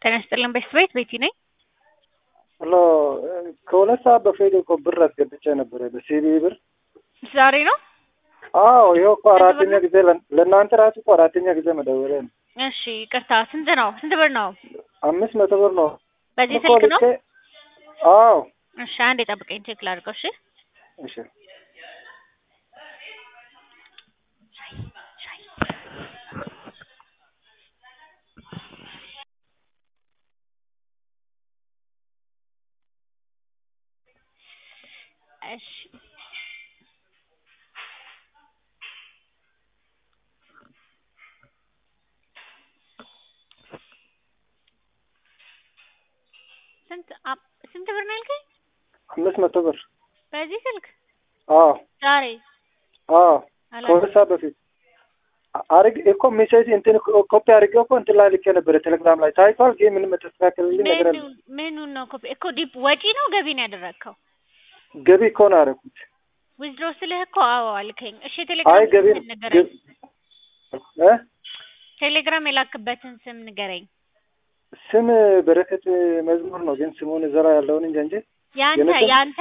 ጤና ይስጥልን ቤት ቤት ቤቲ ነኝ። ሄሎ ከሁለት ሰዓት በፊት እኮ ብር አስገብቼ ነበረ በሲቢ ብር። ዛሬ ነው? አዎ ይኸው እኮ ስንት አራተኛ ብር ነው? ጊዜ ለ- ለእናንተ ራሱ እኮ አራተኛ ጊዜ መደወሌ ነው። እሺ ይቅርታ። ስንት ነው? ስንት ብር ነው? አምስት መቶ ብር ነው በዚህ እኮ ስልክ ነው? ልኬ። አዎ እሺ አንዴ ጠብቀኝ ቼክ ላድርገው። እሺ እሺ እሺ ስንት አ- ስንት ብር ነው ያልከኝ? አምስት መቶ ብር በዚህ ስልክ አዎ ዛሬ አዎ አላ ከሁለት ሰዓት በፊት አ- አርግ እኮ ሜሴጅ እንትን ኮ- ኮፒ አድርጌ እኮ እንትን ላይ ልኬ ነበረ ቴሌግራም ላይ ታይቷል። ግን ምንም የተስተካከለልኝ ነገር የለም። ምኑን ምኑን ነው ኮፒ እኮ ዲፕ ወጪ ነው ገቢ ነው ያደረግከው? ገቢ እኮ ነው ያደረኩት። ዊዝድሮ ስልህ እኮ አዎ አልከኝ። እሺ አይ ቴሌግራም ገቢ ስም ንገረኝ። እ ቴሌግራም የላክበትን ስም ንገረኝ። ስም በረከት መዝሙር ነው፣ ግን ስሙን እዛ ላይ ያለውን እንጃ እንጂ ያንተ የኔ ስም ያንተ